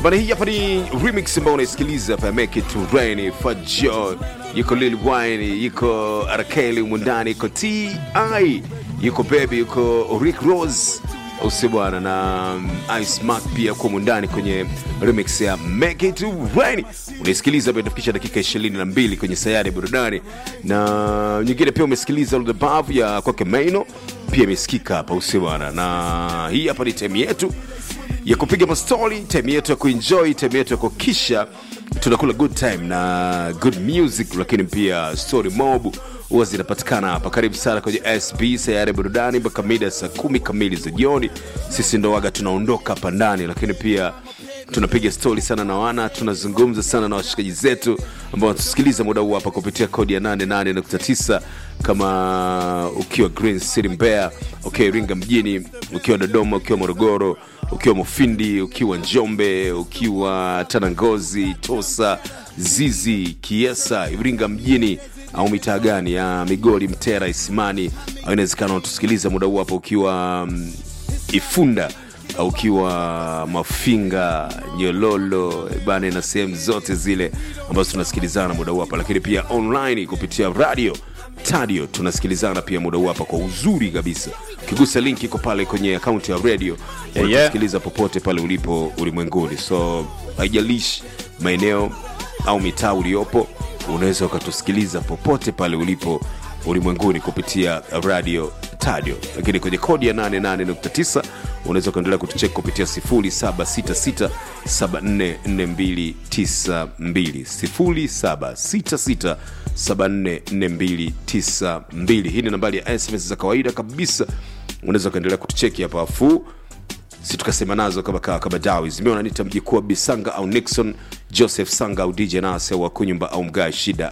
bana hii hapa ni remix ambayo unaisikiliza hapa ya make it to rain fajo yuko lil wine yuko arkeli mundani yuko ti yuko baby yuko rick rose usi bwana na um, ice mark pia kwa mundani kwenye remix ya make it to rain unaisikiliza hapa inafikisha dakika 22 kwenye sayari ya burudani na nyingine pia umesikiliza All the Above ya kwake maino pia imesikika hapa usi bwana na hii hapa ni time yetu ya kupiga mastori time yetu ya kuenjoy time yetu ya kuhakikisha tunakula good time na good music lakini pia story mob huwa zinapatikana hapa karibu sana kwenye sb sayari ya burudani mpaka mida saa kumi kamili za jioni sisi ndo waga tunaondoka hapa ndani lakini pia tunapiga stori sana na wana tunazungumza sana na washikaji zetu ambao wanatusikiliza muda huu hapa kupitia kodi ya 88.9 kama ukiwa green city mbeya ukiwa iringa mjini ukiwa dodoma ukiwa morogoro ukiwa mufindi ukiwa njombe ukiwa tanangozi tosa zizi kiesa iringa mjini au mitaa gani ya migori mtera isimani au inawezekana unatusikiliza muda huu hapa ukiwa um, ifunda au ukiwa mafinga nyololo bana na sehemu zote zile ambazo tunasikilizana muda huu hapa lakini pia online kupitia radio tadio tunasikilizana pia muda huu hapa kwa uzuri kabisa ukigusa link iko pale kwenye akaunti ya radio yeah. unasikiliza popote pale ulipo ulimwenguni so haijalishi maeneo au mitaa uliopo unaweza ukatusikiliza popote pale ulipo ulimwenguni kupitia radio tadio lakini kwenye kodi ya 88.9 unaweza ukaendelea kutucheki kupitia 0766744292 0766744292 hii ni nambari ya sms za kawaida kabisa unaweza ukaendelea kutucheki hapa afu si tukasema nazo kama kawa kama dawi zimeona nita mjikuu wa bisanga au nixon joseph sanga au dj nase au wakunyumba au mgaa shida